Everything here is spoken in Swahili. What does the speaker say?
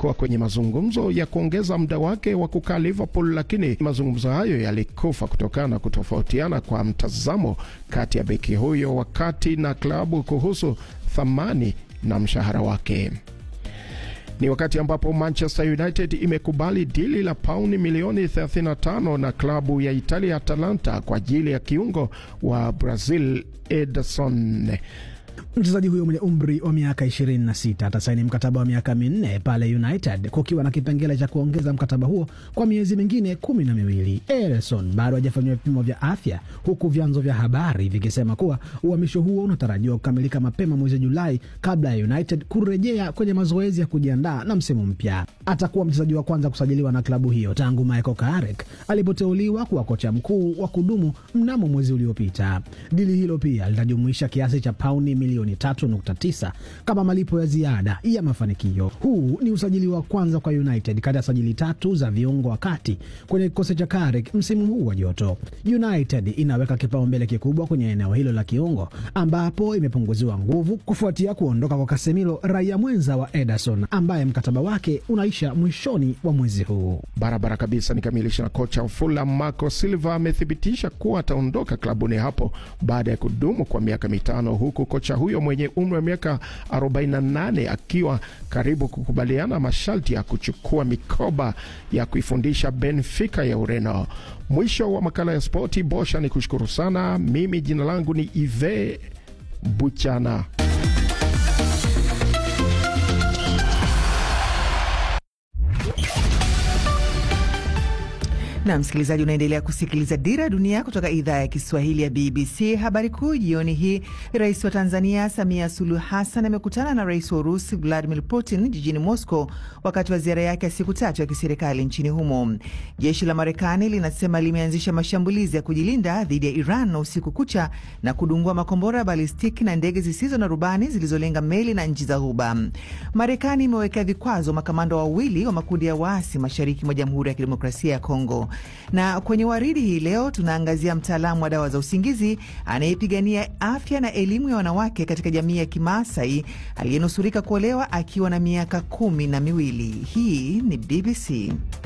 alikuwa kwenye mazungumzo ya kuongeza muda wake wa kukaa Liverpool, lakini mazungumzo hayo yalikufa kutokana na kutofautiana kwa mtazamo kati ya beki huyo wakati na klabu kuhusu thamani na mshahara wake. Ni wakati ambapo Manchester United imekubali dili la pauni milioni 35 na klabu ya Italia Atalanta kwa ajili ya kiungo wa Brazil Ederson. Mchezaji huyo mwenye umri wa miaka 26 atasaini mkataba wa miaka minne pale United, kukiwa na kipengele cha kuongeza mkataba huo kwa miezi mingine kumi na miwili. Ederson bado hajafanyiwa vipimo vya afya, huku vyanzo vya habari vikisema kuwa uhamisho huo unatarajiwa kukamilika mapema mwezi Julai kabla ya United kurejea kwenye mazoezi ya kujiandaa na msimu mpya. Atakuwa mchezaji wa kwanza kusajiliwa na klabu hiyo tangu Michael Carrick alipoteuliwa kuwa kocha mkuu wa kudumu mnamo mwezi uliopita. Dili hilo pia litajumuisha kiasi cha pauni milioni 3.9 kama malipo ya ziada ya mafanikio. Huu ni usajili wa kwanza kwa United kati ya sajili tatu za viungo wa kati kwenye kikosi cha Carrick msimu huu wa joto. United inaweka kipaumbele kikubwa kwenye eneo hilo la kiungo, ambapo imepunguziwa nguvu kufuatia kuondoka kwa Casemiro, raia mwenza wa Ederson ambaye mkataba wake unaisha mwishoni wa mwezi huu. Barabara kabisa. Nikamilisha na kocha wa Fulham Marco Silva amethibitisha kuwa ataondoka klabuni hapo baada ya kudumu kwa miaka mitano, huku kocha huyo mwenye umri wa miaka 48 akiwa karibu kukubaliana masharti ya kuchukua mikoba ya kuifundisha Benfica ya Ureno. Mwisho wa makala ya spoti. Bosha ni kushukuru sana. Mimi jina langu ni Ive Buchana. na msikilizaji, unaendelea kusikiliza Dira ya Dunia kutoka idhaa ya Kiswahili ya BBC. Habari kuu jioni hii, rais wa Tanzania Samia Suluhu Hassan amekutana na rais wa Urusi Vladimir Putin jijini Moscow wakati wa ziara yake ya siku tatu ya kiserikali nchini humo. Jeshi la Marekani linasema limeanzisha mashambulizi ya kujilinda dhidi ya Iran usiku kucha na kudungua makombora ya balistiki na ndege zisizo na rubani zilizolenga meli na nchi za Ghuba. Marekani imewekea vikwazo makamanda wawili wa makundi ya waasi mashariki mwa Jamhuri ya Kidemokrasia ya Kongo na kwenye waridi hii leo tunaangazia mtaalamu wa dawa za usingizi anayepigania afya na elimu ya wanawake katika jamii ya Kimaasai aliyenusurika kuolewa akiwa na miaka kumi na miwili. Hii ni BBC.